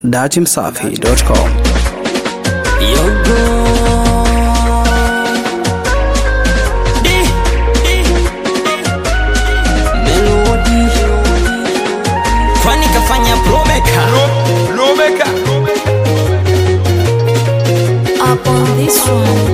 datimsafi.com. Yogo. Di, di, Melody. Kwani kafanya promeka up on this one.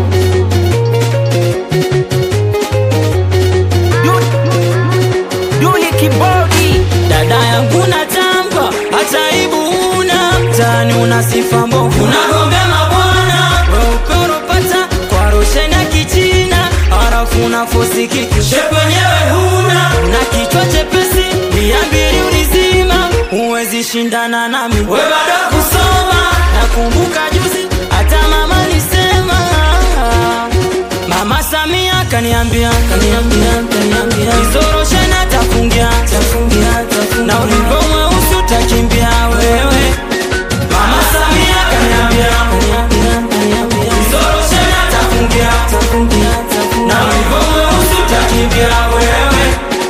Duli kibodi dada yangu na tamba hata aibu una mtani una sifa mbovu unagombea mabwana weupe unapata kwa roshe na kichina halafu unafosiki shepu wenyewe huna na kichwa chepesi mia mbili ulizima huwezi shindana nami we bado kusoma nakumbuka juzi hata mama alisema Mama Samia kaniambia kaniambia kaniambia Izoroshe na tafungia tafungia tafungia na ulivyo mweusi utakimbia wewe Mama Samia kaniambia kaniambia kaniambia Izoroshe na tafungia tafungia tafungia na ulivyo mweusi utakimbia wewe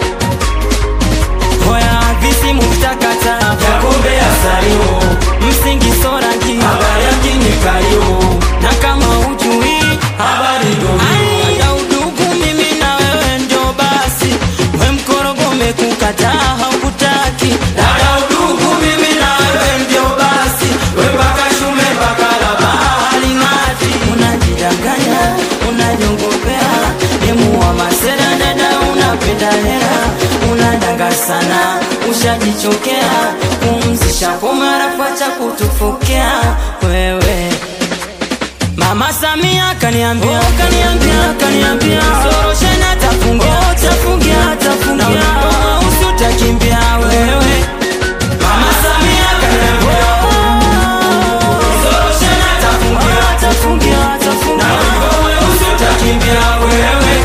Hoya visimu vitakata Yakombe ya salio Msingi sorangi Habari ya kini kalio Na kama ujui Habari domi Hata udugu mimi na wewe ndio basi We mkorogo umekukataa haukutaki Dada udugu mimi na wewe ndio basi We mpaka shume mpaka la bahari ngati Unajidanganya, unajongopea Demu wa masera dada unapenda hela Unadanga sana, ushajichokea Pumzisha pomara kwacha kutufokea Wewe Mama Samia kaniambia, oh, kaniambia, kaniambia Soroshe na tafungia, oh, tafungia, tafungia Na ulipo mweusi utakimbia wewe Mama Samia kaniambia, oh, Soroshe na tafungia, tafungia, tafungia Na ulipo mweusi utakimbia wewe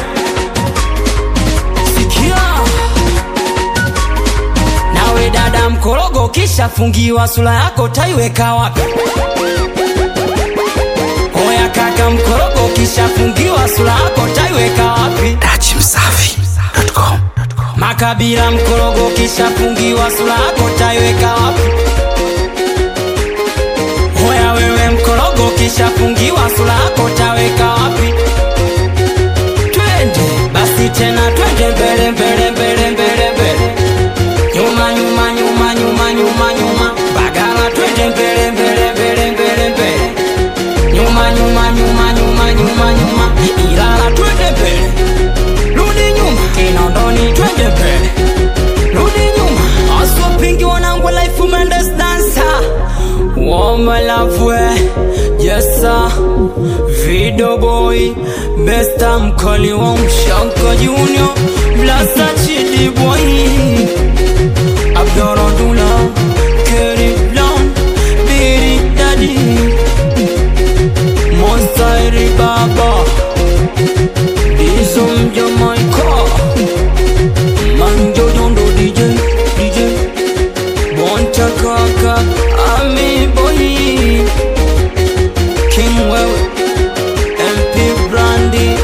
Sikia Nawe dada mkorogo kisha fungiwa sura yako taiweka wapi? Oya kaka mkorogo kisha fungiwa sura yako taiweka wapi? datimsafi.com. Makabila mkorogo kisha fungiwa sura yako taiweka wapi? Oya wewe mkorogo kisha fungiwa sura yako taweka wapi? Twende basi tena twende mbele mbele mbele mbele mbele nyuma nyuma nyuma nyuma nyuma nyuma bagala twende mbele mbele mbele mbele mbele nyuma nyuma nyuma nyuma nyuma nyuma ilala twende mbele rudi nyuma kinondoni twende mbele rudi nyuma aswapingi wanangu life mendes dancer womalafwe yesa video boy besta mkali wa mshaka junior blasa chidi boy Abdorodula, Kerry Brown, Biri Daddy, Monsairi Baba, Dizum Jamaica, Manjo Dondo DJ, DJ, Bonta Kaka, Ami Boy, King Wewe, MP Brandy.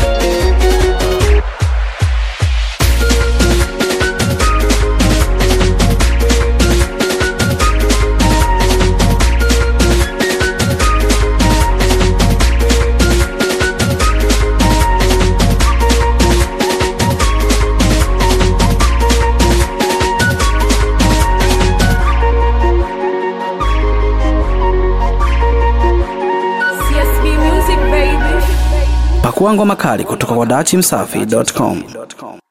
CSB Music baby. Pakua ngoma kali kutoka kwa datimsafi.com.